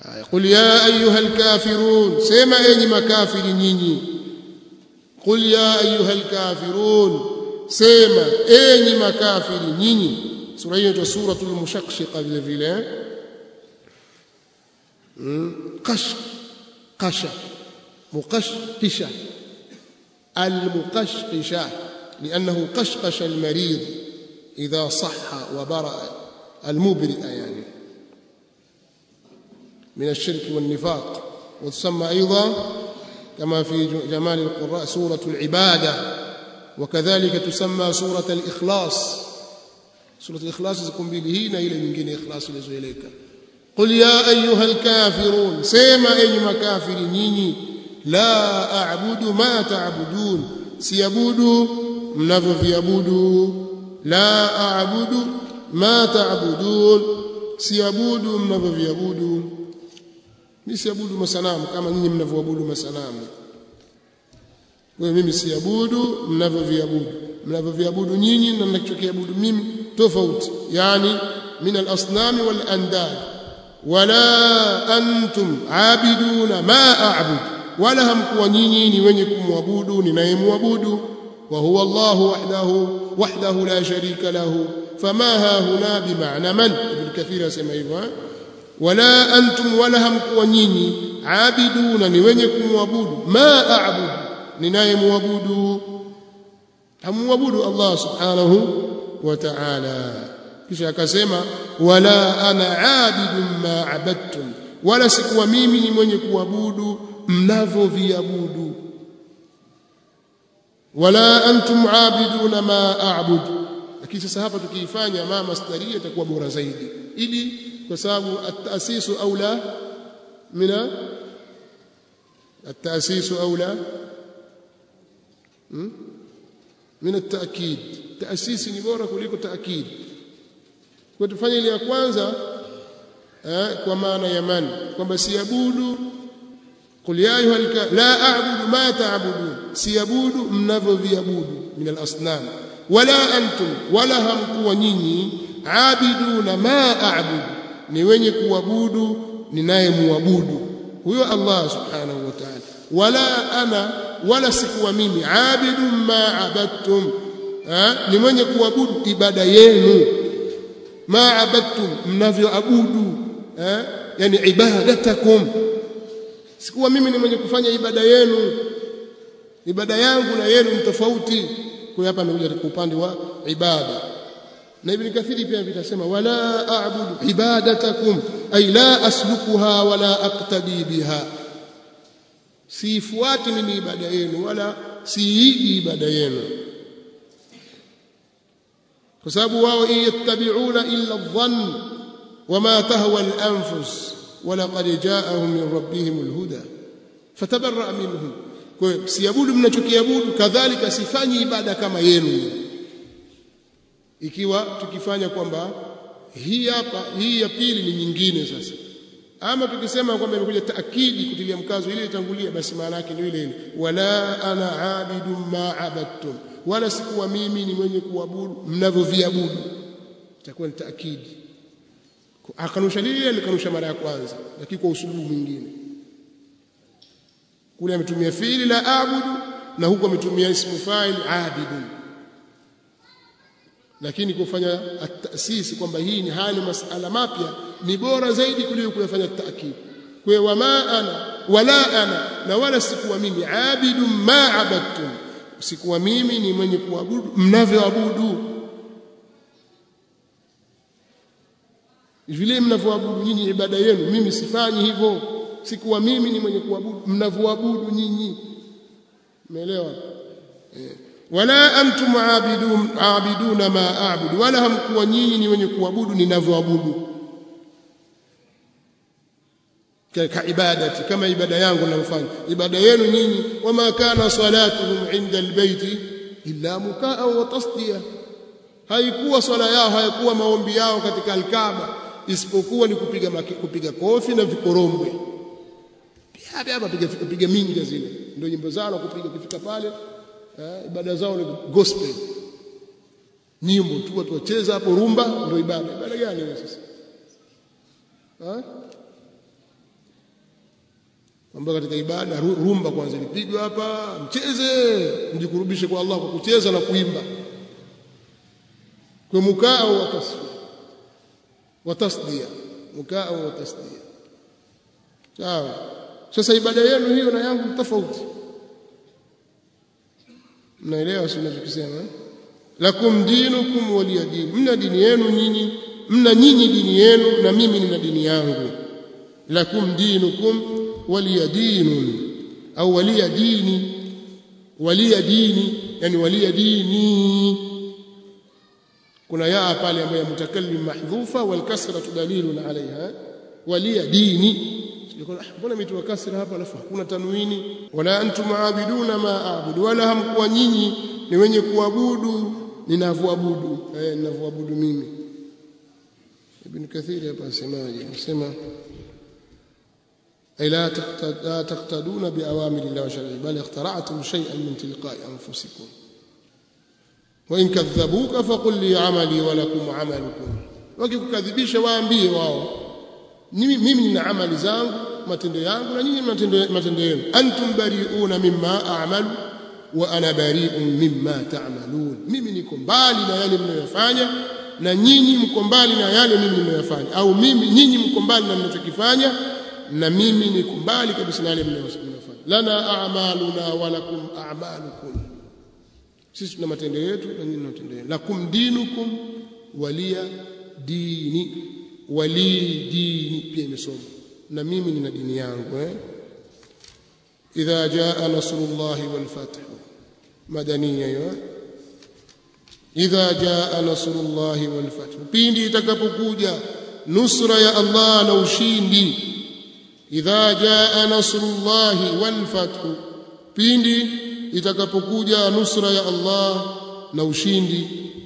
qul ya ayuha alkafirun sema enyi makafiri nyinyi qul ya ayuha alkafirun sema enyi makafiri nyinyi sura hiyo ndio suratul mushaqqaqa vile vile qash qasha muqashqisha المقشقشة لأنه قشقش المريض إذا صح وبرأ المبرئ يعني من الشرك والنفاق وتسمى أيضا كما في جمال القراء سورة العبادة وكذلك تسمى سورة الإخلاص سورة الإخلاص تكون به إلى من جن إخلاص إليك قل يا أيها الكافرون سيما أي مكافر نيني la a'budu ma ta'budun siabudu mnavyoviabudu la a'budu ma ta'budun siabudu mnavyoviabudu mimi siabudu masanamu kama nyinyi mnavyoabudu masanamu wewe mimi siabudu mnavyoviabudu mnavyoviabudu nyinyi na mnachokiabudu mimi tofauti yani min al-asnami wal andad wala antum aabiduna ma a'budu wala hamkuwa nyinyi ni wenye kumwabudu ninayemwabudu wa huwa Allah wahdahu wahdahu la sharika lahu fama ha huna bimaana man ibn kathir asema hivyo wala antum wala hamkuwa nyinyi aabiduna ni wenye kumwabudu ma a'budu ninayemwabudu hamwabudu Allah subhanahu wa ta'ala kisha akasema wala ana aabidun ma abadtum wala sikuwa mimi ni mwenye kuabudu mnavyoviabudu wala antum aabiduna ma a'budu lakini sasa hapa tukiifanya ma masdaria itakuwa bora zaidi ili kwa sababu at-ta'sisu aula mina at-ta'sisu aula min at-ta'kid ta'sisi ni bora kuliko ta'kid kwa tufanye ile ya kwanza eh, kwa maana ya man kwamba siabudu قل يا أيها الكافرون لا أعبد ما تعبدون سيبود منافو فيبود من الأصنام ولا أنتم ولا هم كونيني عابدون ما أعبد نيوني كوابود نناي موابود هو الله سبحانه وتعالى ولا أنا ولا سكوا ميمي عابد ما عبدتم ni mwenye kuabudu ibada yenu ma abadtum mnavyoabudu yani ibadatakum sikuwa mimi ni mwenye kufanya ibada yenu ibada yangu na yenu ni tofauti kwa hapa amekuja kwa upande wa ibada na ibn kathiri pia vitasema wala a'budu ibadatakum ay la aslukuha wala aqtadi biha sifuati mimi ibada yenu wala siigi ibada yenu kwa sababu wao yattabi'una illa adh-dhann wama tahwa al-anfus ولقد جاءهم من ربهم الهدى فتبرأ منهم kwa siabudu mnachokiabudu kadhalika sifanyi ibada kama yenu ikiwa tukifanya kwamba hii hapa hii ya pili ni nyingine sasa ama tukisema kwamba imekuja taakidi kutilia mkazo ile itangulia basi maana yake ni ile ile wala ana abidu ma abadtum wala sikuwa mimi ni mwenye kuabudu mnavyoviabudu itakuwa ni taakidi akanusha lile alikanusha mara ya kwanza lakini kwa usulubu mwingine kule ametumia fiili la abudu na huko ametumia ismu fa'il abidun lakini kufanya at-ta'sis kwamba hii ni hali masala mapya ni bora zaidi kuliko kuyafanya ta'kid kwa wama ana wala ana na wala sikuwa mimi abidun ma abadtum sikuwa mimi ni mwenye kuabudu mnavyoabudu vile mnavyoabudu nyinyi ibada yenu mimi sifanyi hivyo sikuwa mimi ni mwenye kuabudu mnavyoabudu nyinyi umeelewa eh. wala antum aabidun aabiduna ma aabudu wala hamkuwa nyinyi ni wenye kuabudu ninavyoabudu ka ibadati kama ibada yangu ninayofanya ibada yenu nyinyi wama kana salatuhum inda albayti illa mukaa wa tasdiya haikuwa swala yao haikuwa maombi yao katika alkaaba isipokuwa ni kupiga maki, kupiga kofi na vikorombwe pia hapa piga piga minga zile ndio nyimbo zao kupiga kufika pale eh, ibada zao ni gospel nyimbo tu watu wacheza hapo rumba ndio ibada ibada gani hiyo sasa eh? kwamba katika ibada rumba kwanza lipigwe hapa mcheze mjikurubishe kwa Allah kwa kucheza na kuimba kwa mukao wa tasfia wa tasdia mukao wa tasdia sawa sasa ibada yenu hiyo na yangu tofauti mnaelewa si ninachokisema lakum dinukum waliya dini mna dini yenu nyinyi mna nyinyi dini yenu na mimi nina dini yangu lakum dinukum waliya dinun au waliya dini waliya dini yani waliya dini kuna yaa pale ambayo mutakallim mahdhufa wal kasra dalilun alaiha waliya dini mbona imetiwa kasra hapa alafu hakuna tanwini wala antum aabiduna ma aabudu wala hamkuwa nyinyi ni wenye kuabudu ninavyoabudu eh ninavyoabudu mimi ibn kathir hapa asemaje anasema ay la taqtaduna bi awamiri Allah wa shar'i bal ikhtara'tum shay'an min tilqa'i anfusikum wa in kadhabuka faqul li 'amali wa lakum 'amalukum wakikukadhibisha waambie wao mimi mimi nina amali zangu matendo yangu na nyinyi matendo matendo yenu antum bari'una mimma a'malu wa ana bari'un mimma ta'malun mimi niko mbali na yale mnayofanya na nyinyi mko mbali na yale mimi ninayofanya au mimi nyinyi mko mbali na mnachokifanya na mimi niko mbali kabisa na yale mnayofanya lana a'maluna wa lakum a'malukum sisi tuna matendo yetu na nyinyi matendo yenu lakum dinukum waliya dini wali dini pia imesoma na mimi nina dini yangu eh idha jaa nasrullahi wal fath madaniya hiyo idha jaa nasrullahi wal fath pindi itakapokuja nusra ya Allah na ushindi idha jaa nasrullahi wal fath pindi itakapokuja nusra ya Allah na ushindi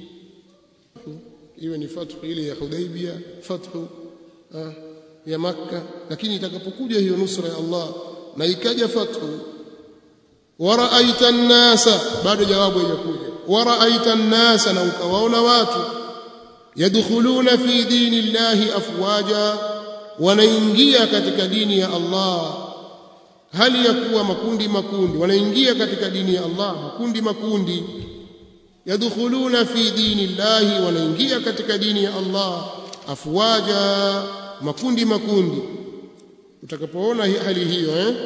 iwe ni fathu ile ya Hudaybia fathu ya Makka lakini itakapokuja hiyo nusra ya Allah na ikaja fathu waraaita an-nasa bado jawabu haijakuja waraaita an-nasa na ukawaona watu yadkhuluna fi dini llahi afwaja wanaingia katika dini ya Allah hali ya kuwa makundi makundi wanaingia katika dini ya Allah makundi makundi yadkhuluna fi dini llahi wanaingia katika dini ya Allah afwaja makundi makundi utakapoona hali hiyo eh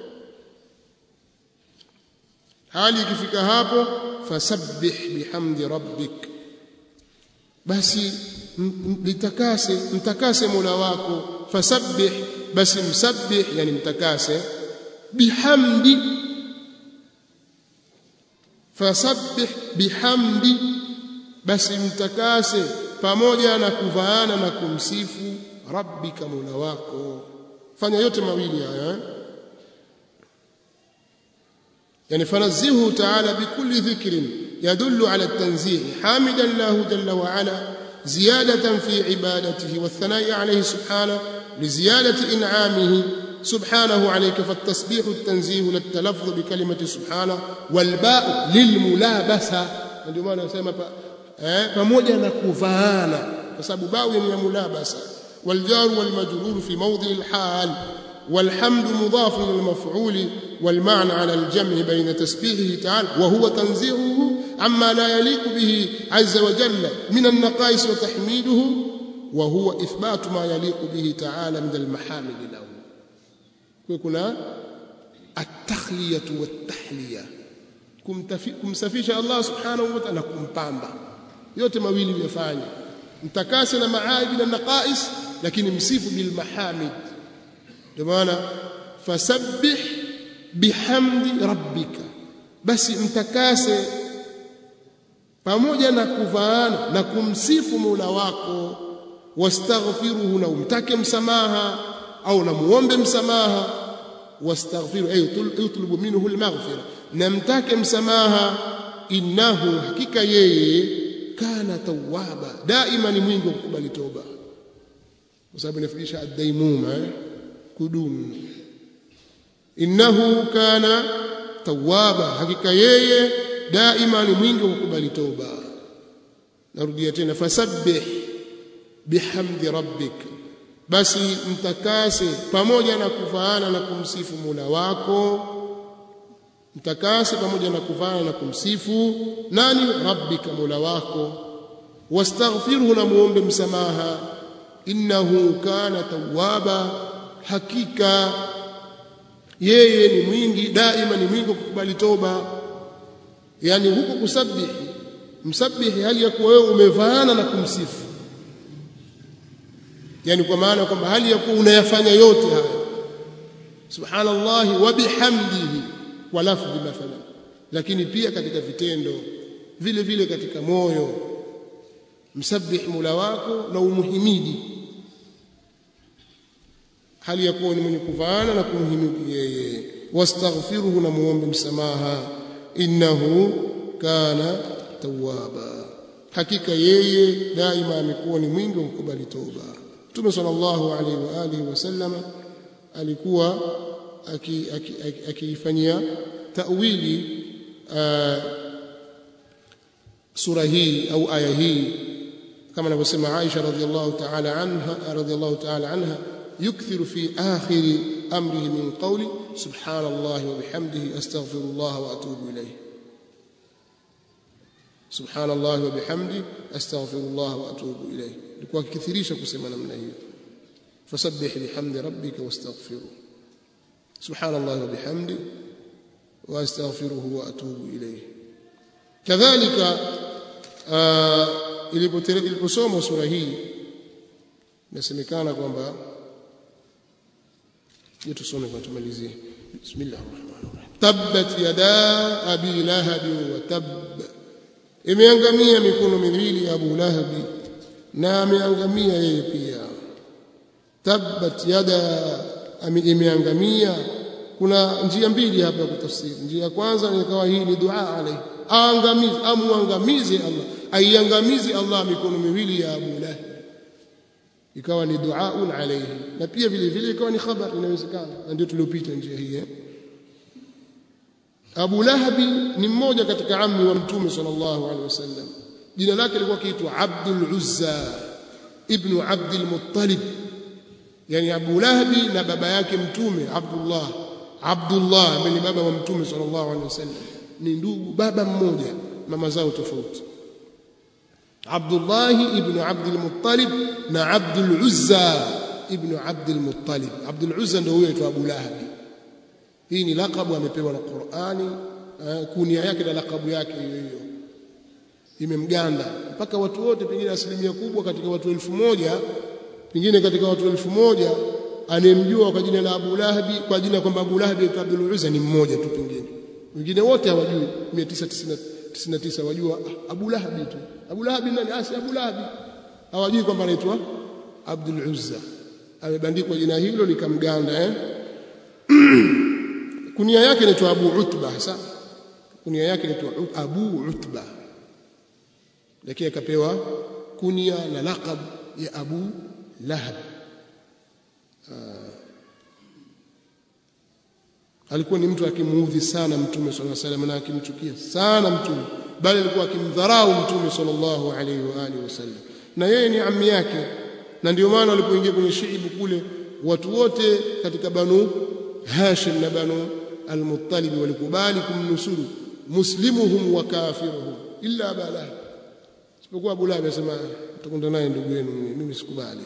hali ikifika hapo fasabbih bihamdi rabbik basi litakase mtakase Mola wako fasabbih basi msabbih yani mtakase bihamdi fasabbih bihamdi basi mtakase pamoja na kuvaana na kumsifu rabbika mola wako fanya yote mawili haya eh? يعني فنزهه تعالى بكل ذكر يدل على التنزيه حامدا له جل وعلا زيادة في عبادته والثناء عليه سبحانه لزيادة إنعامه سبحانه عليك فالتسبيح التنزيه للتلفظ بكلمة سبحانه والباء للملابسة ndio maana nasema eh pamoja na kuvaana kwa sababu bau ni mulabasa والجار والمجرور في موضع الحال والحمد مضاف للمفعول والمعنى على الجمع بين تسبيحه تعالى وهو تنزيهه عما لا يليق به عز وجل من النقائص وتحميده وهو إثبات ما يليق به تعالى من المحامد له كنا التخلية والتحلية kumsafisha Allah subhanahu wa ta'ala kumpamba yote mawili vyafanya mtakase na maaibi na naqais lakini msifu bil mahamid ndio maana fasabbih bihamdi rabbika basi mtakase pamoja na kuvaana na kumsifu Mola wako wastaghfiruhu na umtake msamaha au na muombe msamaha wastaghfiru ay utlubu minhu almaghfira na mtake msamaha innahu hakika yeye kana tawwaba daima ni mwingi wa kukubali toba kwa sababu inafundisha ad-daimuma kudumu innahu kana tawwaba hakika yeye daima ni mwingi wa kukubali toba narudia tena fasabbih bihamdi rabbik basi mtakase pamoja na kufaana na kumsifu Mola wako mtakase pamoja na kufaana na kumsifu nani rabbika Mola wako wastaghfirhu na muombe msamaha innahu kana tawwaba hakika yeye ni mwingi daima ni mwingi kukubali toba yani huko kusabihi msabihi hali ya kuwa wewe umevaana na kumsifu yani kwa maana kwamba hali ya kuwa unayafanya yote haya subhanallah wa bihamdihi wa lafdhi mathalan lakini pia katika vitendo vile vile katika moyo msabbih mula wako na umuhimidi hali ya kuwa ni mwenye kuvaana na kumhimidi yeye wastaghfiruhu na muombe msamaha innahu kana tawwaba hakika yeye daima amekuwa ni mwingi wa kukubali toba Mtume sallallahu alaihi wa alihi wasallam alikuwa akiifanyia aki, aki tawili uh, sura hii au aya hii kama anavyosema Aisha radhiallahu ta'ala anha radhiallahu ta'ala anha yukthiru fi akhir amrihi min qawli subhanallahi wa bihamdihi astaghfirullah wa atubu ilayhi subhanallahi wa bihamdi astaghfirullah wa atubu ilayhi alikuwa akithirisha kusema namna hiyo fasabbih bihamdi rabbika wastaghfiruh subhanallahi wa bihamdi wa astaghfiruhu wa atubu ilayhi kadhalika iliposoma sura hii inasemekana kwamba tusome kwa tumalizie bismillahir rahmanir rahim tabbat yada abi lahab wa tabb imeangamia mikono miwili ya Abu Lahabi na ameangamia yeye pia tabbat yada imeangamia kuna njia mbili hapa ya kutafsiri njia ya kwanza ni kawa hii ni dua alayhi aangamize amuangamize Allah aiangamize Allah mikono miwili ya Abu Lahab ikawa ni duaun alayhi na pia vile vile ikawa ni khabar inawezekana na ndio tuliopita njia hii eh? Abu Lahabi ni mmoja katika ammi wa Mtume sallallahu alaihi wasallam jina lake lilikuwa kiitwa Abdul Uzza ibn Abdul Muttalib yani Abu Lahabi na baba yake Mtume Abdullah Abdullah ambaye ni baba wa Mtume sallallahu alaihi wasallam ni ndugu baba mmoja mama zao tofauti Abdullah ibn Abdul Muttalib na Abdul Uzza ibn Abdul Muttalib Abdul Uzza ndio huyo aitwa Abu Lahabi hii ni lakabu amepewa na Qur'ani kunia yake na lakabu yake hiyo hiyo imemganda mpaka watu wote pengine asilimia kubwa katika watu elfu moja pengine katika watu elfu moja anemjua kwa jina la Abu Lahabi kwa jina kwamba Abu Lahabi aitwa Abdul Uzza ni mmoja tu pengine wengine wote hawajui 999 wajua Abu Lahabi tu Abu Lahabi nani asi Abu Lahabi hawajui kwamba anaitwa Abdul Uzza amebandikwa jina hilo likamganda eh kunia yake inaitwa Abu Utba hasa kunia yake inaitwa Abu Utba lakini akapewa kunia na laqab ya Abu Lahab alikuwa ni mtu akimuudhi sana mtume sallallahu alaihi wasallam na akimchukia sana mtume bali alikuwa akimdharau mtume sallallahu alaihi wa alihi wasallam na yeye ni ammi yake na ndio maana walipoingia kwenye shiibu kule watu wote katika banu Hashim na banu al-Muttalib walikubali kumnusuru muslimuhum wa kafiruhum illa Abu Lahab isipokuwa Abu Lahab anasema mtakwenda naye ndugu yenu mimi sikubali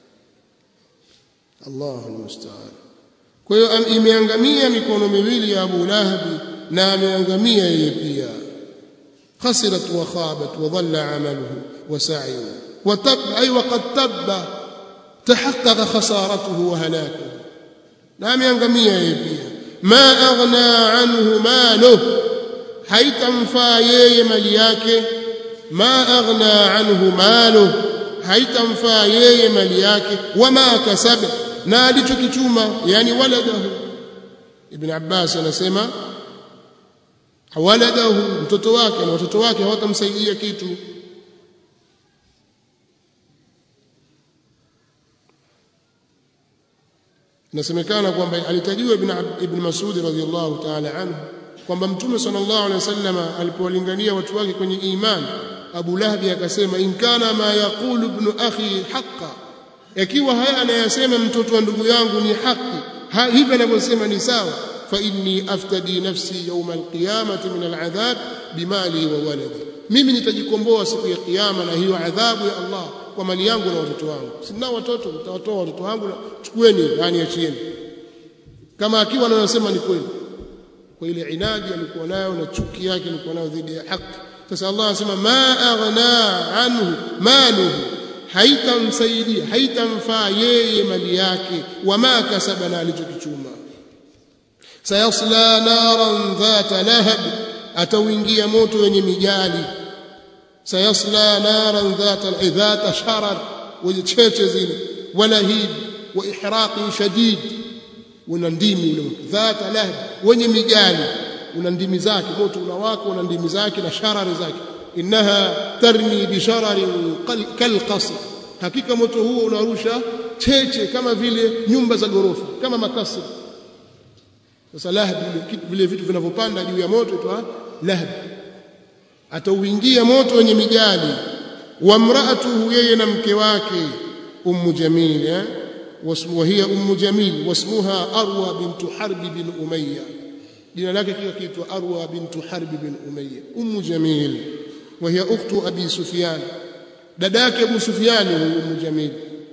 Allahu musta'an kwa hiyo imeangamia mikono miwili ya Abu Lahab na ameangamia yeye pia khasirat wa khabat wa dhalla amaluhu wa sa'yuhu wa tab ay wa qad tabba tahaqqaqa khasaratuhu wa halakuhu na ameangamia yeye pia ma aghna anhu maluhu haitamfaa yeye mali yake ma aghna anhu maluhu haitamfaa yeye mali yake wama kasaba na alichokichuma yani waladahu ibn abbas anasema waladahu mtoto wake na watoto wake hawatamsaidia kitu nasemekana kwamba alitajiwa ibn ibn Mas'ud radhiyallahu ta'ala anhu kwamba mtume sallallahu alaihi wasallam alipowalingania watu wake kwenye imani Abu Lahab akasema in kana ma yaqulu ibn akhi haqqan ikiwa haya anayasema mtoto wa ndugu yangu ni haki hivi anavyosema ni sawa fa inni aftadi nafsi yawma alqiyamati min aladhab bimali wa waladi mimi nitajikomboa siku ya kiyama na hiyo adhabu ya Allah kwa mali yangu na watoto wangu sina watoto nitawatoa watoto wangu na chukueni yani achieni kama akiwa anayosema ni kweli kwa ile inadi alikuwa nayo na chuki yake alikuwa nayo dhidi ya haki sasa Allah anasema ma aghna anhu maluhu haitamsaidia haitamfaa yeye mali yake wama kasaba na alichokichuma sayasla naran dhata lahab atauingia moto wenye mijali sayasla naran dhata dhata sharar wenye cheche zile walahib wa ihraqi shadid una ndimi ule dhata lahab wenye mijali una ndimi zake moto unawaka una ndimi zake na sharari zake innaha tarmi bishararin kalqasr hakika moto huo unarusha cheche kama vile nyumba za gorofa kama makasri sasa lahab vile vitu vinavyopanda juu ya moto twa lahab atauingia moto wenye mijali wa mraatuhu yeye na mke wake ummu jamil eh وهي أم جميل واسمها أروى بنت حرب بن أمية jina lake kika kiitwa Arwa bintu Harb bin Umayya Ummu Jamil wa hiya ukhtu Abi Sufyan dada yake Abu Sufyan huyu Ummu Jamil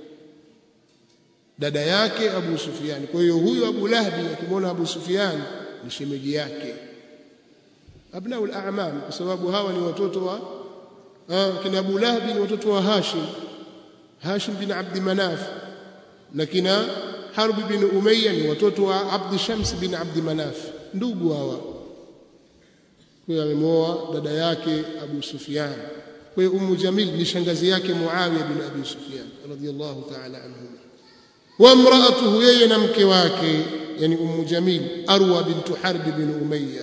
dada yake Abu Sufyan kwa hiyo huyu Abu Lahbi akimwona Abu Sufyan ni shemeji yake abnaul a'mam kwa sababu hawa ni watoto wa ah, kina Abu Lahbi ni watoto wa Hashim Hashim bin Abd Manaf na kina Harb bin Umayya ni watoto wa Abd Shams bin Abd Manaf ndugu hawa huyo amemwoa dada yake Abu Sufyan kwa hiyo Ummu Jamil ni shangazi yake Muawiya bin Abi Sufyan radhiyallahu ta'ala anhuma wa imra'atuhu yeye na mke wake yani Ummu Jamil Arwa bint Harb bin Umayya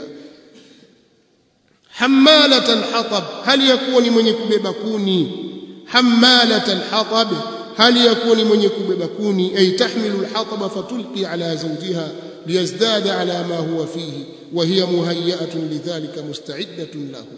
hammalat alhatab hali yakuwa ni mwenye kubeba kuni hammalat alhatab hali yakuwa ni mwenye kubeba kuni ay tahmilu alhatab fatulqi ala zawjiha liyazdada ala ma huwa fihi wa hiya muhayyatun lidhalika musta'iddatun lahu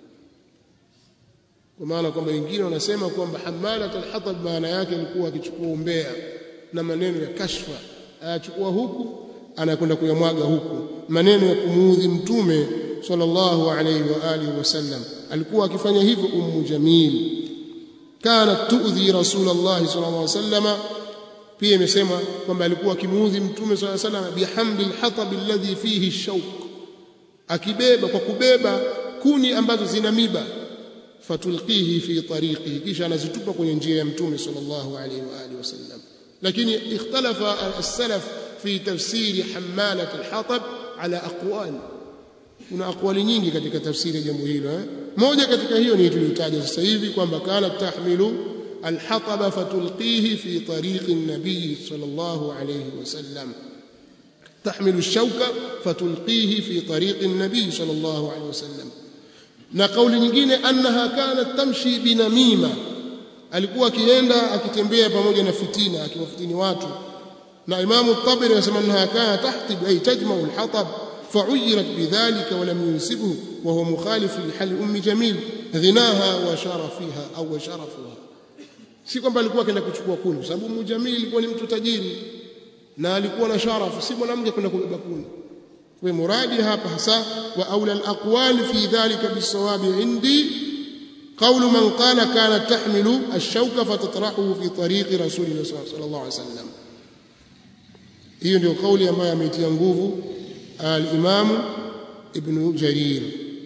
kwa maana kwamba wengine wanasema kwamba hamalat alhatab maana yake ni kuwa akichukua umbea na maneno ya kashfa ayachukua huku anakwenda kuyamwaga huku maneno ya kumuudhi mtume sallallahu alayhi wa alihi wasallam alikuwa akifanya hivyo ummu jamil kanat tuudhi rasulullah sallallahu alayhi wasallam pia imesema kwamba alikuwa akimuudhi mtume sallallahu alayhi wasallam bihamdil hatab alladhi fihi shawk akibeba kwa kubeba kuni ambazo zina miba fatulqihi fi tariqihi kisha anazitupa kwenye njia ya mtume sallallahu alayhi wa alihi wasallam lakini ikhtalafa as-salaf fi tafsiri hamalat al-hatab ala aqwal kuna aqwali nyingi katika tafsiri ya jambo hilo eh? moja katika hiyo ni tuliyotaja sasa hivi kwamba kana tahmilu al-hatab fatulqihi fi tariqi an-nabiy sallallahu alayhi wasallam تحمل الشوكة فتلقيه في طريق النبي صلى الله عليه وسلم na kauli nyingine annaha kanat tamshi binamima alikuwa akienda akitembea pamoja na fitina akiwafitini watu na imamu tabari anasema annaha kana tahtib ay tajma'u alhatab fa'uyirat bidhalika wa lam yunsibhu wa huwa mukhalif lihal ummi jamil ghinaha wa sharafiha au wa sharafuha si kwamba alikuwa akaenda kuchukua kuni kwa sababu ummu jamil alikuwa ni mtu tajiri na alikuwa na sharafu si mwanamke kwenda kubeba kuni kwa muradi hapa hasa wa aula alaqwal fi dhalika bisawabi indi qawlu man qala kanat tahmilu ash-shawka fatatrahu fi tariqi rasulillah sallallahu alaihi wasallam hiyo ndio kauli ambayo ameitia nguvu al-imam ibn jarir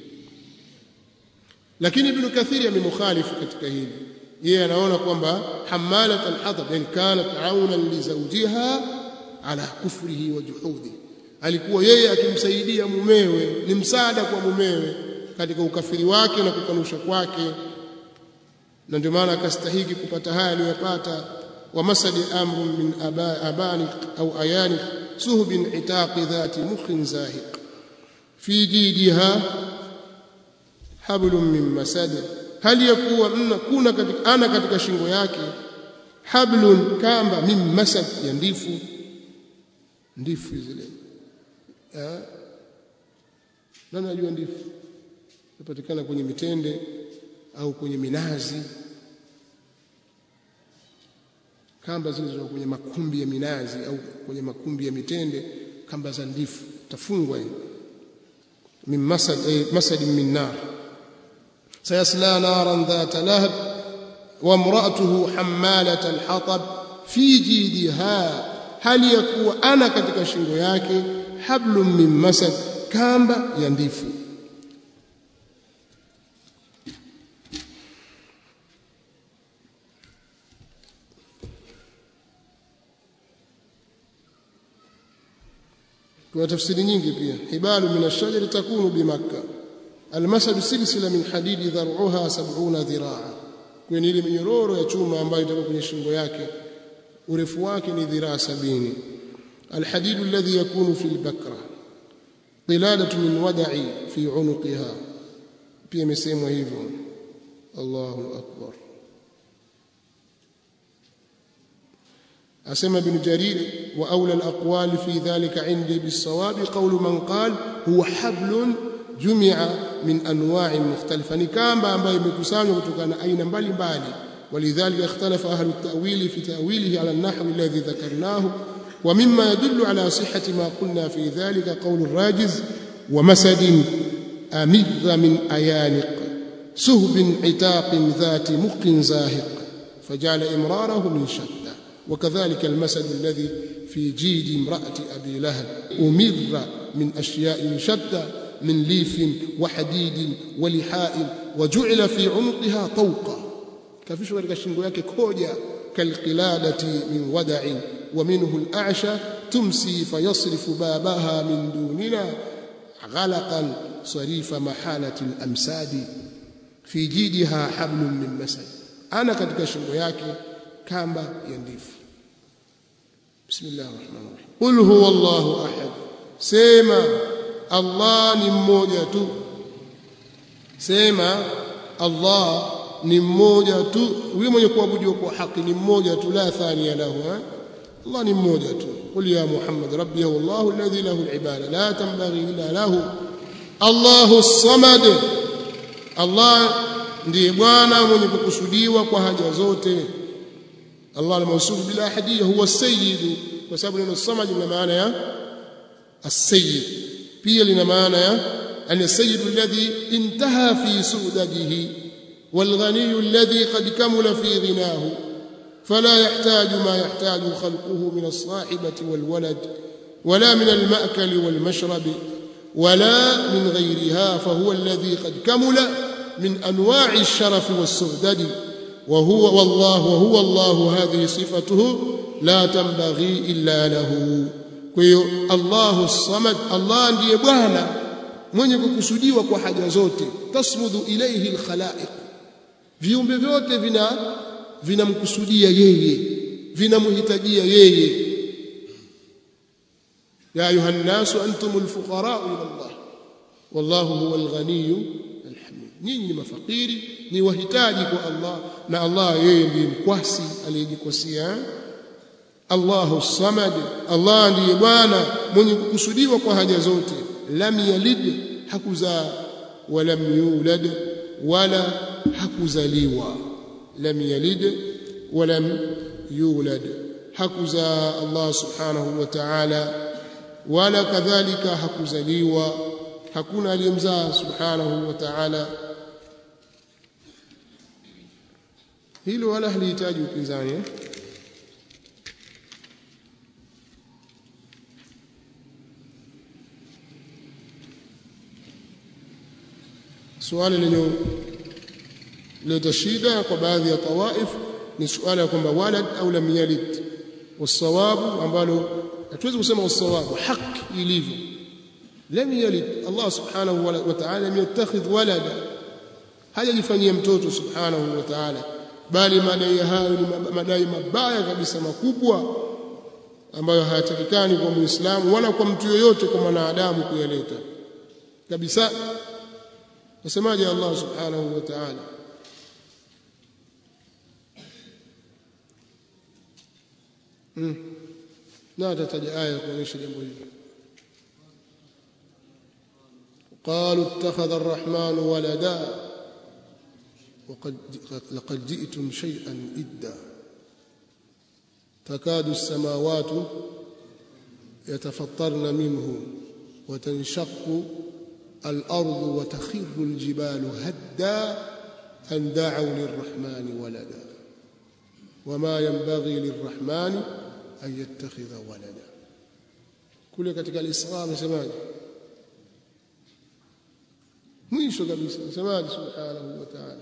lakini ibn kathir amemukhalifu katika hili yeye anaona kwamba hamalat al-hatab yani kanat aunan li zawjiha ala kufrihi wa juhudihi alikuwa yeye akimsaidia mumewe ni msaada kwa mumewe katika ukafiri wake na kukanusha kwake na ndio maana akastahiki kupata haya aliyopata wa masadi amru min abani au ayani suhbin itaqi dhati mukhin zahiq fi jidiha hablum min masad hali yakuwa kuna katika ana katika shingo yake hablun kamba min masad ya ndifu ndifu zile nani anajua ndifu inapatikana kwenye mitende au kwenye minazi kamba zilizo kwenye makumbi ya minazi au kwenye makumbi ya mitende kamba za ndifu tafungwa min masad eh, masad min nar sayasla naran dhata lahab wa imra'atuhu hammalat alhatab fi jidiha hali ya kuwa ana katika shingo yake hablum min masad kamba ya ndifu kuna tafsiri nyingi pia hibalu min ash-shajari takunu bimakka almasad silsila min hadidi dhar'uha 70 dhiraa kwenye ile minyororo ya chuma ambayo itakuwa kwenye shingo yake urefu wake ni dhiraa sabini alhadidu alladhi yakunu fi albakra qiladatu min wada'i fi unuqiha pia imesemwa hivyo Allahu akbar أسمى بن جرير وأولى الأقوال في ذلك عندي بالصواب قول من قال هو حبل جمع من أنواع مختلفة نكام ambayo imekusanywa kutokana aina mbalimbali ولذلك اختلف أهل التأويل في تأويله على النحو الذي ذكرناه ومما يدل على صحة ما قلنا في ذلك قول الراجز ومسد أمذ من أيانق سهب عتاق ذات مق زاهق فجعل إمراره من شتى وكذلك المسد الذي في جيد امرأة أبي لهب أمر من أشياء شتى من ليف وحديد ولحاء وجعل في عنقها طوقا كفيش katika shingo yake koja kalqiladati min wada'in ومنه الأعشى تمسي فيصرف بابها من دوننا غلقا صريف محالة الأمساد في جيدها حبل من مسد أنا katika shingo yake kamba ya ndifu bismillahir rahmanir rahim qul huwa allah ahad sema allah ni mmoja tu sema allah ni mmoja tu huyo mwenye kuabudiwa kwa haki ni mmoja tu la thania lahu allah ni mmoja tu qul ya muhammad rabbi huwa allah alladhi lahu alibada la tanbaghi illa lahu allah as-samad allah ndiye bwana mwenye kukusudiwa kwa haja zote Allah al-mawsuf bila ahadiyya huwa sayyid kwa sababu neno samad lina maana ya as-sayyid pia lina maana ya an-sayyid alladhi intaha fi sudadihi والغني الذي قد كمل في غناه فلا يحتاج ما يحتاج خلقه من الصاحبة والولد ولا من المأكل والمشرب ولا من غيرها فهو الذي قد كمل من أنواع الشرف والسعدد وهو والله وهو الله هذه صفته لا تنبغي إلا له kwa Allahu الصمد Allah ndiye bwana mwenye kukusudiwa kwa haja zote tasmudu ilayhi alkhalaiq viumbe vyote vina vinamkusudia yeye vinamhitajia yeye ya ayuha nnasu antumul fuqara ila Allah wallahu huwal ghaniy alhamid nyinyi ni mafakiri ni wahitaji kwa Allah na Allah yeye ndiye mkwasi aliyejikwasia Allahu samad Allah ndiye bwana mwenye kukusudiwa kwa haja zote lam yalid hakuzaa walam yulad wala hakuzaliwa lam yalid walam yulad hakuzaa Allah subhanahu wa ta'ala wala kadhalika hakuzaliwa hakuna aliyemzaa subhanahu wa ta'ala hilo wala halihitaji upinzani eh? swali lenye leta shida kwa baadhi ya tawaif ni suala ya kwamba walad au lam yalid wasawabu ambalo hatuwezi kusema wasawabu haki ilivyo lam yalid Allah subhanahu wa ta'ala yattakhidh walada hajajifanyia mtoto subhanahu wa ta'ala bali madai hayo ni madai mabaya kabisa makubwa ambayo hayatakikani kwa muislamu wala kwa mtu yoyote kwa mwanadamu kuyaleta kabisa nasemaje Allah subhanahu wa ta'ala hmm. na tataja aya kuonyesha jambo hili قالوا اتخذ الرحمن ولدا وقد لقد جئتم شيئا إدا takadu samawati yatafattarna minhu وتنشق الأرض وتخر الجبال هدا أن دعوا للرحمن ولدا وما ينبغي للرحمن أن يتخذ ولدا كل katika al-Isra msemaji mwisho kabisa msemaji subhanahu wa ta'ala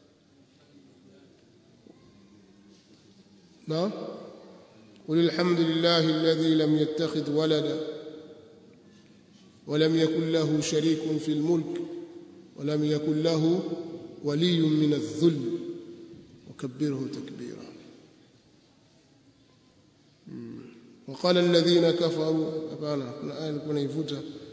na قل الحمد لله الذي لم يتخذ ولدا ولم يكن له شريك في الملك ولم يكن له ولي من الذل وكبره تكبيرا وقال الذين كفروا hapana kuna aya nilikuwa naivuta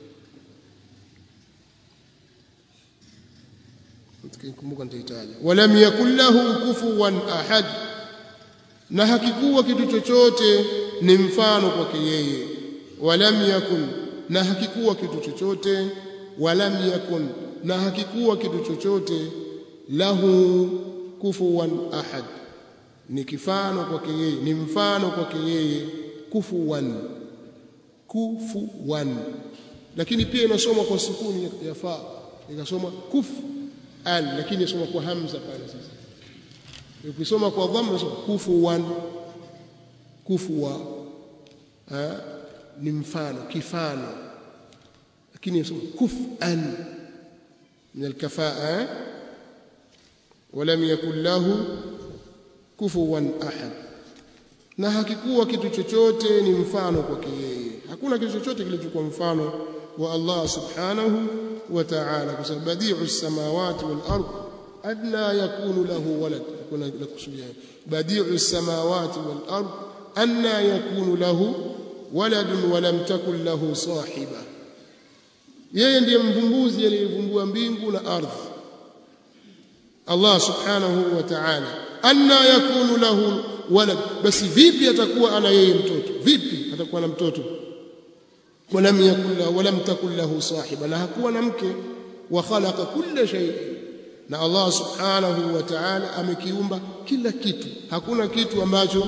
nikikumbuka nitahitaja walam yakul lahu kufuwan ahad na hakikuwa kitu chochote ni mfano kwake yeye walam yakun na hakikuwa kitu chochote walam yakun na hakikuwa kitu chochote lahu kufuwan ahad ni kifano kwake yeye ni mfano kwake yeye kufuwan kufuwan lakini pia inasoma kwa sukuni ya fa ikasoma kuf an lakini inasoma kwa hamza pale sasa ukisoma kwa dhamma inasoma kufuwan kufuwa ha? ni mfano kifano lakini inasoma kufan min alkafaa ولم يكن له كفوا احد na hakikuwa kitu chochote ni mfano kwake yeye hakuna kitu chochote kilichokuwa mfano wa Allah subhanahu wa ta'ala kwa sababu badi'u samawati wal ard adna yakunu lahu walad kuna kusudia badi'u samawati wal ard anna yakunu lahu walad wa lam takun lahu sahiba yeye ndiye mvumbuzi aliyevumbua mbingu na ardhi Allah subhanahu wa ta'ala anna yakunu lahu walad basi vipi atakuwa ana yeye mtoto vipi atakuwa na mtoto walam yakul lahu walam takul lahu sahiba na hakuwa na mke wa khalaqa kulla shay na Allah subhanahu wa ta'ala amekiumba kila kitu hakuna kitu ambacho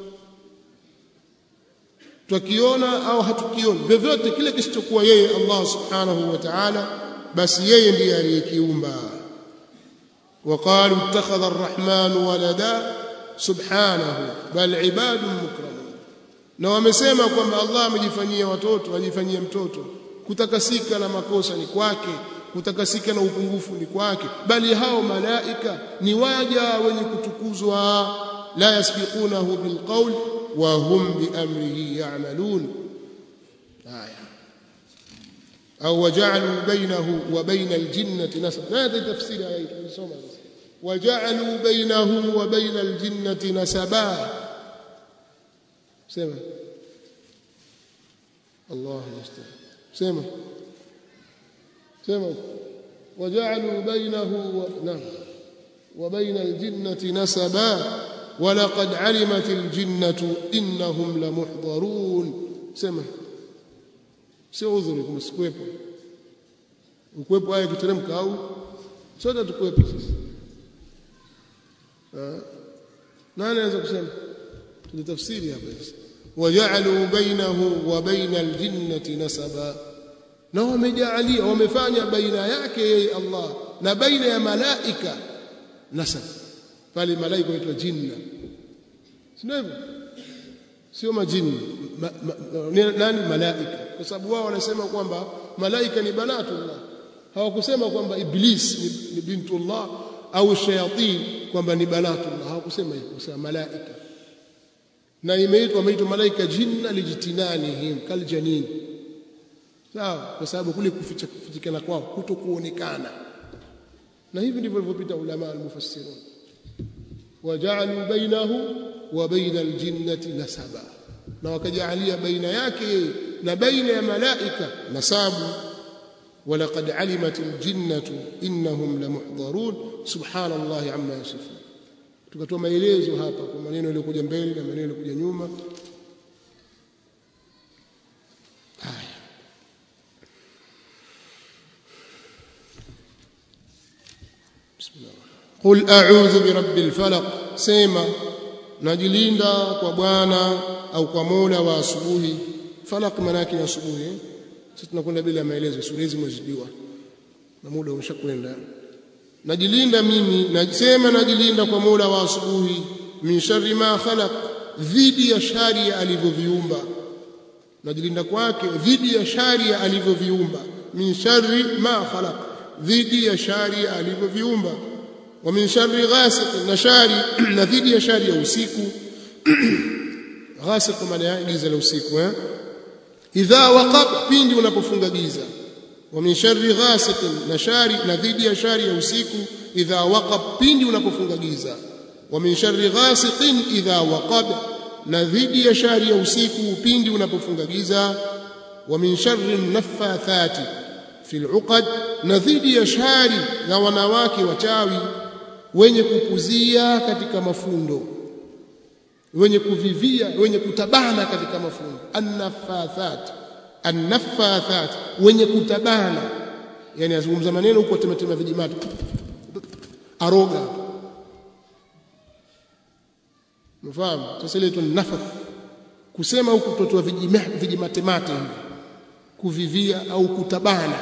twakiona au hatukioni vyovyote kile kisichokuwa yeye Allah subhanahu wa ta'ala basi yeye ndiye aliyekiumba وقالوا اتخذ الرحمن ولدا سبحانه بل عباد مكرمون na wamesema kwamba Allah amejifanyia watoto ajifanyia mtoto kutakasika na makosa ni kwake kutakasika na upungufu ni kwake bali hao malaika ni waja wenye kutukuzwa la yasbiqunahu bilqawl wa hum biamrihi ya'malun haya au waja'alu bainahu wa bainal jinnati nasaba hadi tafsiri aya tulisoma waja'alu bainahu wa bainal jinnati nasaba sema Allah musta'an sema sema waja'alu bainahu wa nam wa bainal jinnati nasaba ولقد علمت الجنة إنهم لمحضرون سمع sio udhuri kama sikuwepo ukwepo aya kiteremka au sote tukwepo sisi nani anaweza kusema tulitafsiri hapa sasa waja'alu bainahu wa baina aljinnati nasaba na wamejaalia wamefanya baina yake yeye Allah na baina ya malaika nasab pale malaika waitwa jinna sio hivyo sio majini ma, ma, nani malaika kwa sababu wao wanasema kwamba malaika ni banatullah hawakusema kwamba iblis ni, ni bintullah au shayatin kwamba ni banatullah hawakusema hivyo kusema malaika na imeitwa imeitwa malaika jinna lijtinanihim kaljanin sawa kwa sababu kule kuficha kufichikana kwao kutokuonekana na hivi ndivyo walivyopita ulama al-mufassirun waja'alu bainahu wa baina al-jinnati nasaba na wakajaalia baina yake na baina ya malaika nasabu ولقد علمت الجنة إنهم لمحضرون سبحان الله عما يصفون tukatoa maelezo hapa kwa maneno yaliyokuja mbele na maneno yaliyokuja nyuma haya bismillah qul a'udhu birabbil falaq sema najilinda kwa bwana au kwa mola wa asubuhi falaq manaki ya asubuhi sisi tunakwenda bila maelezo sura hizi mwezijua na muda umeshakwenda najilinda mimi nasema najilinda kwa mola wa asubuhi min sharri ma khalaq dhidi ya shari alivyoviumba najilinda kwake dhidi ya shari alivyoviumba min sharri ma khalaq dhidi ya shari alivyoviumba wa min sharri ghasiq na shari na dhidi ya shari ya usiku ghasiq maana ya giza la usiku eh idha waqab pindi unapofunga giza wa min sharri ghasiq na shari na dhidi ya shari ya usiku idha waqab pindi unapofunga giza wa min sharri ghasiqin idha waqab na dhidi ya shari ya usiku pindi unapofunga giza wa min sharri naffathati fil uqad na dhidi ya shari ya wanawake wachawi wenye kupuzia katika mafundo wenye kuvivia wenye kutabana katika mafundo annaffathat annaffathat wenye kutabana yani azungumza maneno huko temetema vijimati aroga mfahamu sasa ile nafath kusema huku kutotoa vijimatemate hivi kuvivia au kutabana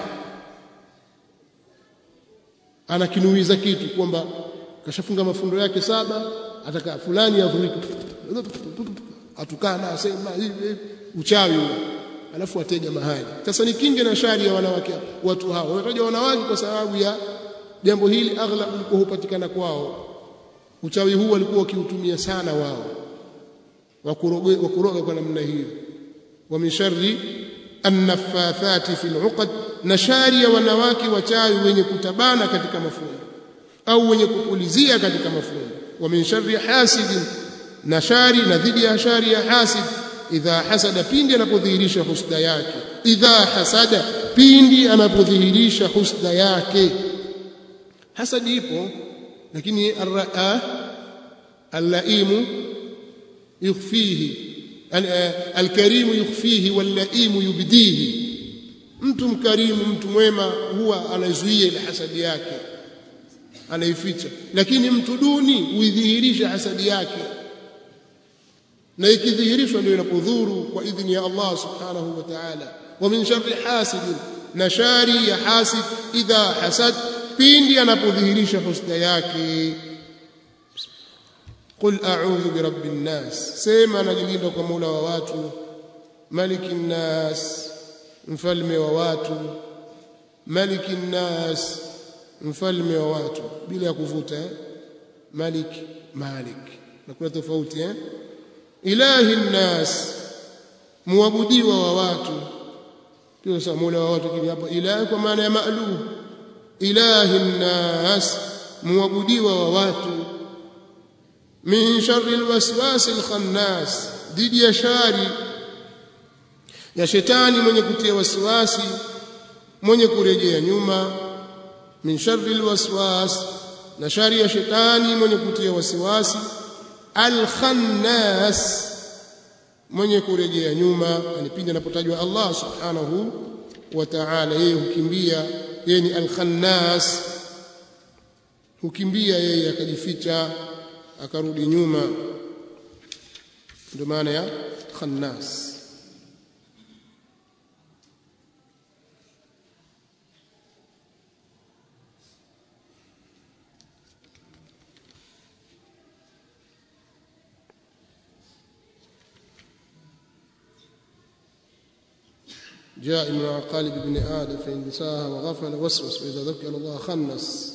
anakinuiza kitu kwamba kashafunga mafundo yake saba ataka fulani avurike atukana asema hivi uchawi huo alafu atega mahali sasa ni kinge na shari ya wanawake watu hao wanataja wanawake kwa sababu ya jambo hili aghlab liko hupatikana kwao uchawi huu walikuwa wakiutumia sana wao wakuroga wakuroga kwa namna hiyo wa min sharri annaffathati fil uqad na shari ya wanawake wachawi wenye kutabana katika mafundo au wenye kupulizia katika mafundo wa min sharri hasidin na shari na dhidi ya shari ya hasid idha hasada pindi anapodhihirisha husda yake idha hasada pindi anapodhihirisha husda yake hasadi ipo lakini arraa allaimu yukhfihi alkarimu yukhfihi wallaimu yubdihi mtu mkarimu mtu mwema huwa anazuia ile hasadi yake anaificha lakini mtu duni huidhihirisha hasadi yake na ikidhihirishwa ndio inapodhuru kwa idhini ya Allah subhanahu wa ta'ala wa min sharri hasidin na shari ya hasid idha hasad pindi anapodhihirisha husda yake qul a'udhu bi rabbin nas sema najilinda kwa mola wa watu malikin nas mfalme wa watu malikin nas mfalme wa watu bila ya kuvuta eh? malik malik na kuna tofauti eh? ilahi nnas muabudiwa wa watu pia sasa mola wa watu kile hapa ilahi kwa maana ya ma'luh ilahi nnas muabudiwa wa watu min sharri alwaswas alkhannas dhidi ya shari ya shetani mwenye kutia wasiwasi mwenye kurejea nyuma min sharri alwaswas na shari ya shetani mwenye kutia wasiwasi alkhannas mwenye kurejea nyuma anipindi anapotajwa Allah subhanahu wa ta'ala yeye hukimbia yeye ni alkhannas hukimbia yeye akajificha akarudi nyuma ndio maana ya khannas جاء من قالب ابن آدم فإن نساها وغفل وسوس وإذا ذكر الله خنس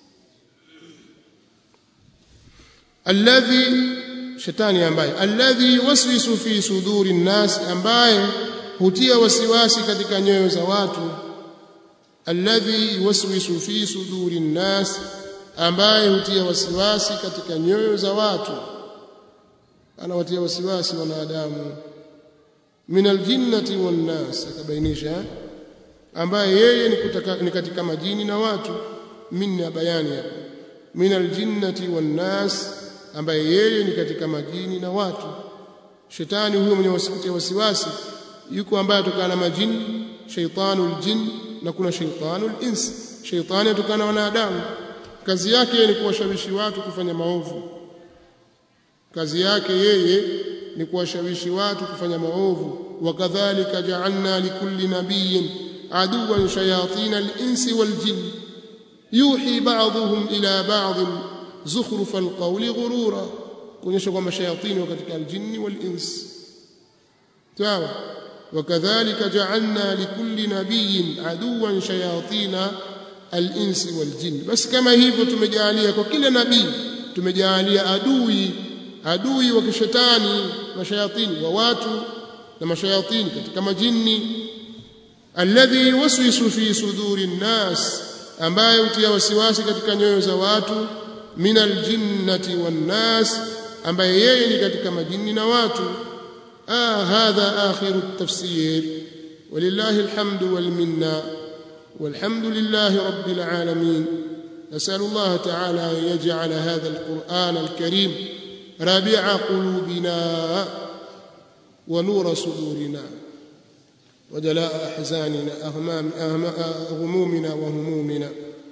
الذي shetani ambaye alladhi yuwaswisu fi suduri nnas ambaye hutia wasiwasi katika nyoyo za watu alladhi yuwaswisu fi suduri nnas ambaye hutia wasiwasi katika nyoyo za watu anawatia wasiwasi wanadamu min aljinnati wan nas akabainisha ambaye yeye ni, kutaka, ni katika majini na watu minna bayani hapo min aljinnati wan nas ambaye yeye ni katika majini na watu shetani huyo mwenye wasiwasi wasiwasi yuko ambaye atokana na majini shaytanul jin na kuna shaytanul ins shaytani atokana na wanadamu kazi yake ni kuwashawishi watu kufanya maovu kazi yake yeye ni kuwashawishi watu kufanya maovu wakadhalika ja'alna likulli nabiyyin aduwan shayatin al-insi wal-jinn yuhi ba'dhum ila ba'd zukhruf al-qawli ghurura kuonyesha kwamba shayatini wa katika al-jinni wal-ins sawa wakadhalika ja'alna likulli nabiyyin aduwan shayatin al-insi wal-jinn basi kama hivyo tumejalia kwa kila nabii tumejalia adui adui wa kishetani mashayatini wa watu na mashayatini katika majini alladhi yuwaswisu fi suduri nnas ambaye hutia wasiwasi katika nyoyo za watu min aljinnati wannas ambaye yeye ni katika majini na watu ah hadha akhiru at-tafsir walillahi alhamdu wal minna والحمد لله رب العالمين نسأل الله تعالى أن يجعل هذا القرآن الكريم ربيع قلوبنا ونور صدورنا وجلاء أحزاننا أهمام همومنا وهمومنا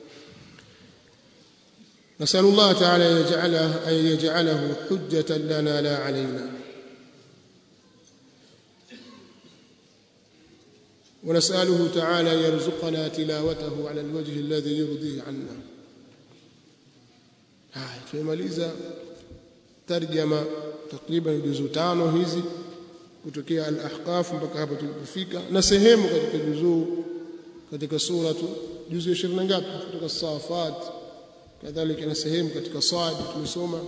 نسأل الله تعالى يجعله أن يجعله حجة لنا لا علينا ونسأله تعالى يرزقنا تلاوته على الوجه الذي يرضيه عنا haya tumemaliza tarjama takriban juzu tano hizi kutokea al-ahqaf mpaka hapa tulipofika na sehemu katika juzuu katika suratu juzu 20 ngapi kutoka safat kadhalika na sehemu katika sad tumesoma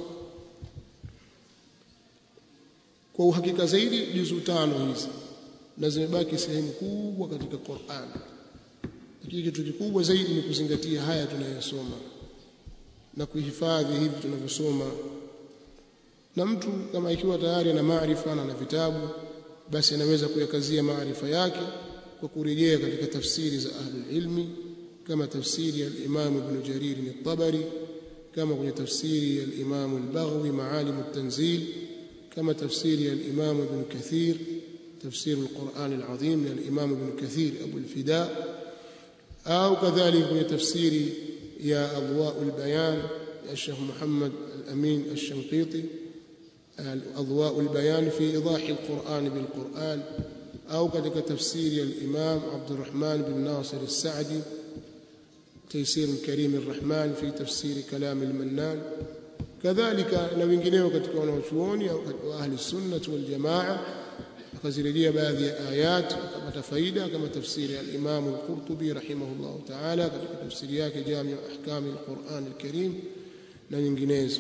kwa uhakika zaidi juzu tano hizi na zimebaki sehemu kubwa katika Qur'an lakini kitu kikubwa zaidi ni kuzingatia haya tunayosoma na kuhifadhi hivi tunavyosoma na mtu kama ikiwa tayari ana maarifa na ana vitabu basi anaweza kuyakazia maarifa yake kwa kurejea katika tafsiri za ahlul ilmi kama tafsiri ya al-Imam Ibn Jarir al-Tabari kama kwenye tafsiri ya al-Imam al-Baghawi Maalim at-Tanzil kama tafsiri ya al-Imam Ibn Kathir تفسير القرآن العظيم للإمام ابن كثير أبو الفداء أو كذلك من تفسير يا أضواء البيان يا الشيخ محمد الأمين الشنقيطي أضواء البيان في إيضاح القرآن بالقرآن أو كذلك تفسير الإمام عبد الرحمن بن ناصر السعدي تيسير الكريم الرحمن في تفسير كلام المنان كذلك na wengineo katika wanaochuoni au ahli sunnah wal jamaa akazirejea baadhi ya ayat akapata faida kama tafsiri ya al-Imam al-Qurtubi rahimahullah ta'ala katika tafsiri yake Jami' ahkam al-Quran al-Karim na nyinginezo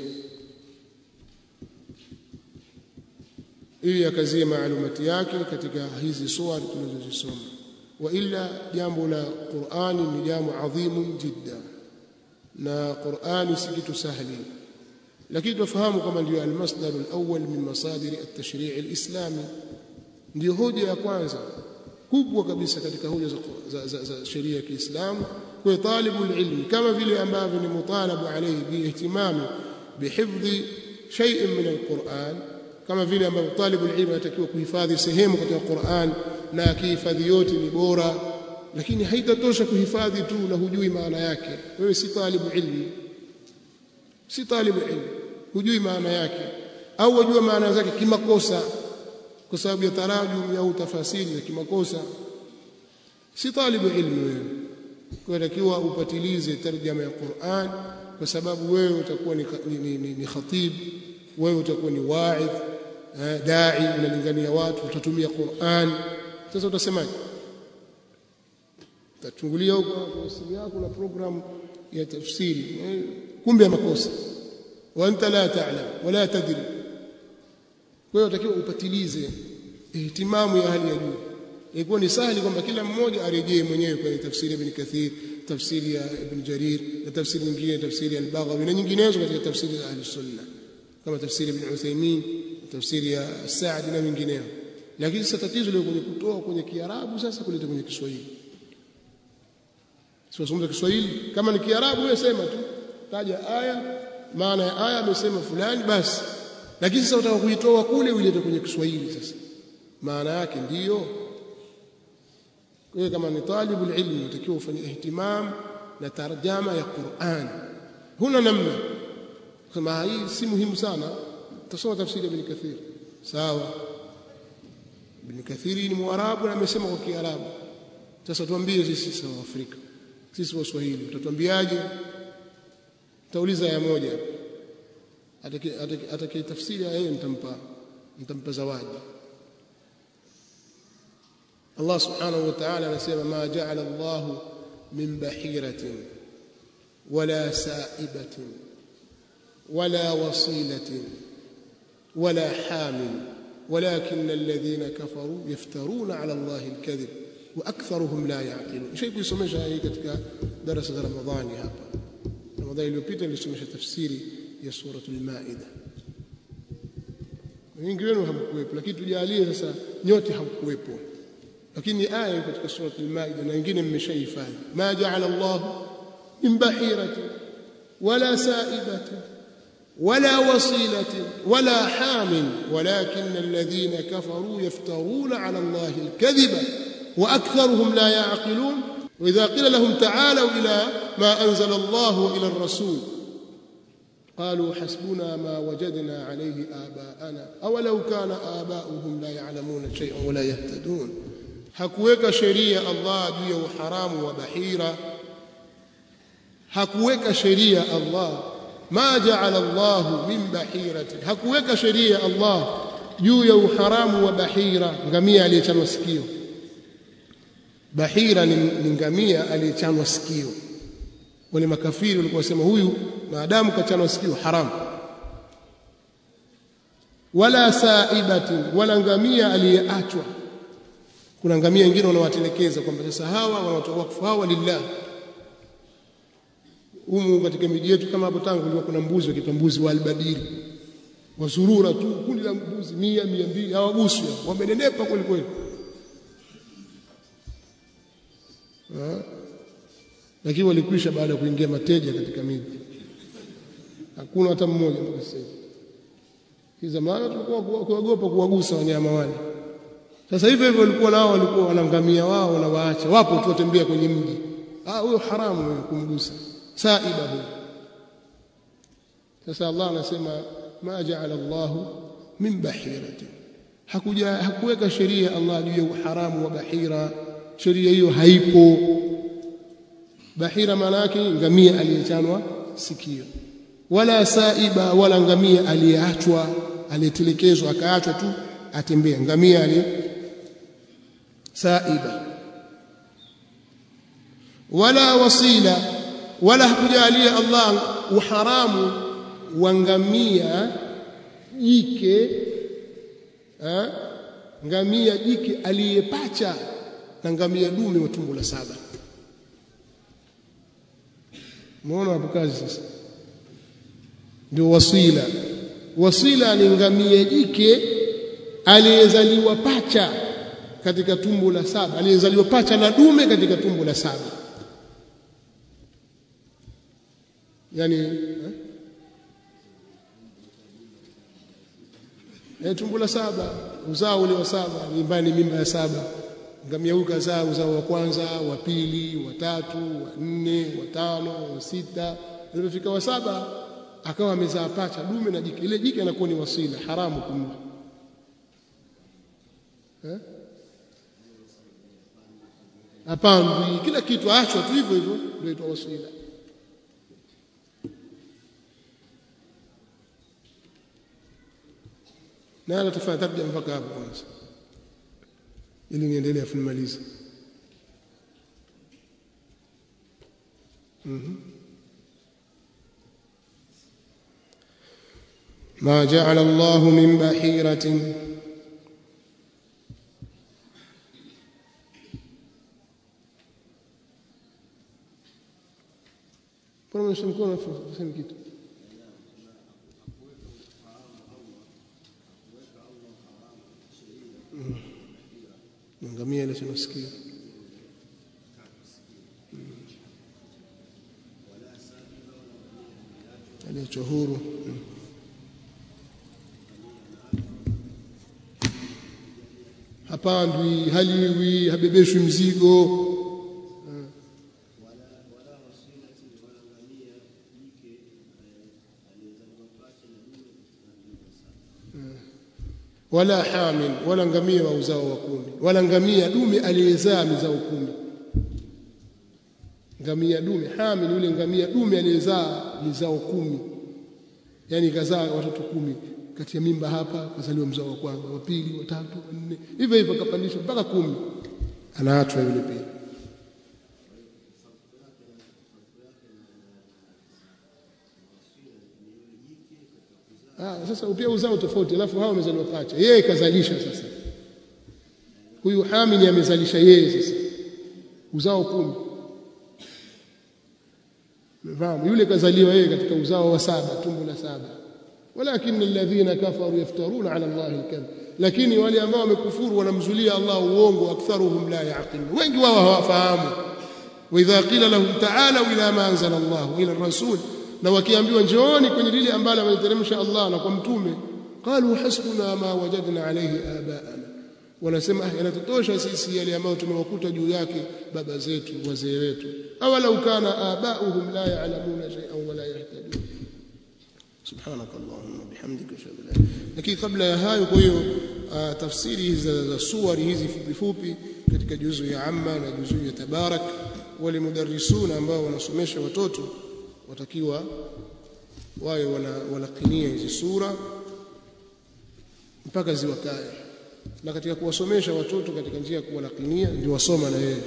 ili akazie maalumati yake katika hizi suwari tunazozisoma wa illa jambo la Qur'ani ni jambo adhimu jidda na Qur'ani si kitu sahli lakini tufahamu kama ndio al-masdar al-awwal min masadir at-tashri' al-islami ndio hoja ya kwanza kubwa kabisa katika hoja za, za, za, za sheria ya Kiislamu kwa talibul ilmi kama vile ambavyo ni mutalabu alayhi biihtimami bihifdhi shay'in min al-Qur'an kama vile ambavyo talibul ilmi anatakiwa kuhifadhi sehemu katika Qur'an na akihifadhi yote ni bora lakini haitatosha kuhifadhi tu na hujui maana yake wewe si talibu ilmi si talibu ilmi hujui maana yake au wajua maana zake kimakosa kwa sababu ya tarajum au tafasiri za kimakosa si talibu ilmi wewe kwa takiwa upatilize tarjama ya Qur'an kwa sababu wewe utakuwa ni, ni, ni, ni, ni khatib wewe utakuwa ni wa'idh dai unalingania watu utatumia Qur'an sasa utasemaje utachungulia huko kwa simu yako na program ya tafsiri kumbe ya makosa wa anta la ta'lam wala tadri kwa hiyo utakiwa upatilize ihtimamu ya hali ya juu ilikuwa ni sahali kwamba kila mmoja arejee mwenyewe kwenye tafsiri ya Ibn Kathir tafsiri ya Ibn Jarir na tafsiri nyingine tafsiri ya Al-Baghawi na nyinginezo katika tafsiri za Ahli Sunna kama tafsiri ya Ibn Uthaymeen tafsiri ya Saadi na wengineo lakini sasa tatizo liko kwenye kutoa kwenye Kiarabu sasa kuleta kwenye Kiswahili sio somo Kiswahili kama ni Kiarabu wewe sema tu taja aya maana ya aya amesema fulani basi lakini sasa utaka kuitoa kule uilete kwenye Kiswahili sasa maana yake ndiyo kwa kama ni talibul ilmi utakiwa ufanye ihtimam na tarjama ya Qur'an huna namna kama hii si muhimu sana tusoma tafsiri ya Ibn Kathir sawa Ibn Kathiri ni Mwarabu na amesema kwa Kiarabu sasa tuambie sisi sawa Afrika sisi Waswahili utatuambiaje tauliza ya moja atakaye tafsiri yeye nitampa nitampa zawadi Allah subhanahu wa ta'ala anasema ma ja'ala Allah min bahiratin wala sa'ibatin wala wasilatin wala hamin ولكن الذين كفروا يفترون على الله الكذب واكثرهم لا يعقلون شيء kusomesha hii katika darasa za Ramadhani hapa Ramadhani iliyopita nilisomesha tafsiri ya suratul Maida wengi wenu hamkuwepo lakini tujalie sasa nyote hamkuwepo lakini aya katika suratul Maida na wengine mmeshahifadhi ma ja'ala Allah min bahiratin wala sa'ibatin ولا وصيلة ولا حام ولكن الذين كفروا يفترون على الله الكذب وأكثرهم لا يعقلون وإذا قيل لهم تعالوا إلى ما أنزل الله وإلى الرسول قالوا حسبنا ما وجدنا عليه آباءنا أولو كان آباؤهم لا يعلمون شيئا ولا يهتدون hakuweka sheria Allah juu ya uharamu wa bahira hakuweka sheria Allah ma ja'ala Allah min bahirati hakuweka sheria Allah juu ya uharamu wa bahira ngamia aliyechanwa sikio bahira ni, ni ngamia aliyechanwa sikio wale makafiri walikuwa wasema huyu maadamu kachanwa sikio haramu wala saibati wala ngamia aliyeachwa kuna ngamia wengine wanawatelekeza kwamba sasa hawa wanatoa wakfu hawa lillah humu katika miji yetu kama hapo tangu kulikuwa kuna mbuzi wakiitwa mbuzi wa albadiri wazurura tu kundi la mbuzi mia mia mbili hawaguswi wamenenepa kweli kweli lakini walikwisha baada ya kuingia mateja katika miji hakuna hata mmoja mpaka sasa hivi zamani tulikuwa kuogopa kuwagusa wanyama wale sasa hivyo hivyo walikuwa nao walikuwa wanangamia wao na waacha wapo tu watembea kwenye mji ah huyo haramu kumgusa saiba huyo sasa Allah anasema ma ja'ala Allah min bahirati hakuja hakuweka sheria Allah juu ya uharamu wa bahira sheria hiyo haipo bahira maana yake ngamia aliyechanwa sikio wala saiba wala ngamia aliyeachwa aliyetelekezwa akaachwa tu atembea ngamia ali saiba wala wasila wala hakujalia Allah uharamu wa ngamia jike ha? ngamia jike aliyepacha na ngamia dume wa tumbo la saba muona hapo kazi sasa ndio wasila wasila ni ngamia jike aliyezaliwa pacha katika tumbo la saba aliyezaliwa pacha na dume katika tumbo la saba yani eh? E, tumbo la saba uzao ule wa saba nyumbani mimba ya saba ngamia huyu kazaa uzao wa kwanza wa pili wa tatu wa nne wa tano wa sita alipofika wa saba akawa amezaa pacha dume na jike ile jike anakuwa ni wasila haramu kumla eh hapandwi kila kitu aachwa tu hivyo hivyo ndio itwa wasila na ala tafanya tarjama mpaka hapo kwanza ili niendelee afu nimalize mhm ما جعل الله من بحيرة Mbona mnashika mkono tuseme kitu? ngamia ile tunasikia aliachwa huru hapandwi haliwi habebeshwi mzigo wala hamin wala ngamia wa uzao wa kumi wala ngamia dume aliyezaa mizao kumi ngamia dume hamin yule ngamia dume aliyezaa mizao kumi yani kazaa watoto kumi kati ya mimba hapa kazaliwa mzao wa kwanza wa pili wa tatu wa nne hivyo hivyo akapandishwa mpaka kumi anaachwa yule pia Ah, sasa pia uzao tofauti alafu hao wamezaliwa pacha yeye kazalisha sasa huyu hamini amezalisha yeye sasa uzao kumi Mfahamu yule kazaliwa yeye katika uzao wa saba tumbo la saba walakin alladhina kafaru yaftaruna ala Allah alkadhib lakini wale ambao wamekufuru wanamzulia Allah uongo aktharuhum la yaqilun wengi wao hawafahamu wa idha qila lahum ta'alu ila ma anzala Allah ila rasul na wakiambiwa njooni kwenye lile ambalo ameliteremsha Allah na kwa mtume qalu hasbuna ma wajadna alayhi abaana wanasema ah yanatutosha sisi yale ambayo tumewakuta juu yake baba zetu wazee wetu awalau kana abauhum la ya'lamuna shay'an wala yahtadun subhanaka allahumma bihamdika ashhadu an la lakini kabla ya hayo kwa hiyo tafsiri hizi za suwari hizi fupi fupi katika juzu ya amma na juzu ya tabarak wale mudarrisuna ambao wanasomesha watoto watakiwa wawe wanakinia hizi sura mpaka ziwakae na katika kuwasomesha watoto katika njia ya kuwalakinia ndio wasoma na yeye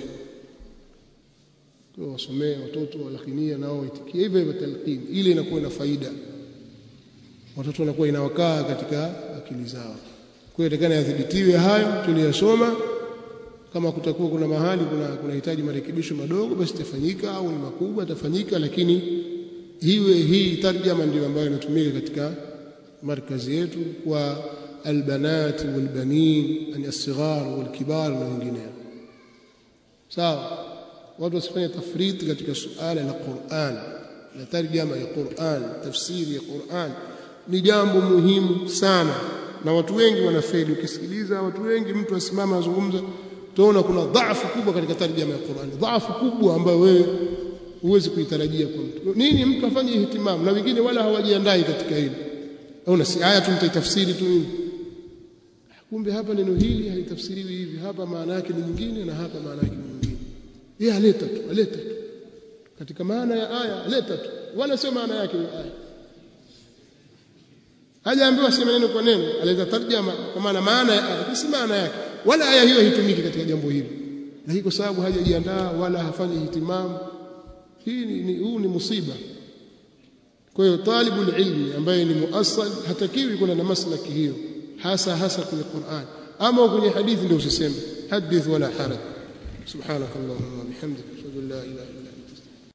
kwa wasomee watoto walakinia nao waitikie hivyo hivyo talqin ile inakuwa na faida watoto wanakuwa inawakaa katika akili zao kwa hiyo itakana yadhibitiwe hayo tuliyosoma kama kutakuwa kuna mahali kuna kunahitaji marekebisho madogo basi tafanyika au ni makubwa tafanyika lakini hiwe hii tarjama ndio ambayo inatumika katika markazi yetu kwa albanat walbanin yani as-sighar walkibar na wengineo sawa watu wasifanye tafriti katika suala la Qur'an na tarjama ya Qur'an tafsiri ya Qur'an ni jambo muhimu sana na watu wengi wanafeli ukisikiliza watu wengi mtu asimama azungumza tunaona kuna dhaifu kubwa katika tarjama ya Qur'an dhaifu kubwa ambayo wewe huwezi kuitarajia kwa mtu nini mtu afanye ihtimamu na wengine wala hawajiandai katika hili au si aya tu mtaitafsiri tu nini kumbe hapa neno hili halitafsiriwi hivi hapa maana yake ni nyingine na hapa maana yake ni nyingine yeye aleta tu aleta tu katika maana ya aya aleta tu wala sio maana yake ya aya hajaambiwa sema neno kwa neno aleta tarjama kwa maana maana ya aya si maana yake wala aya hiyo haitumiki katika jambo hili lakini kwa sababu hajajiandaa wala hafanyi ihtimamu hii ni, ni huu ni musiba kwa hiyo talibul ilmi ambaye ni muassal hatakiwi kuna na maslaki hiyo hasa hasa kwenye Qur'an ama kwenye hadithi ndio usiseme hadith wala haraj subhanakallahumma bihamdika ashhadu an la ilaha illa anta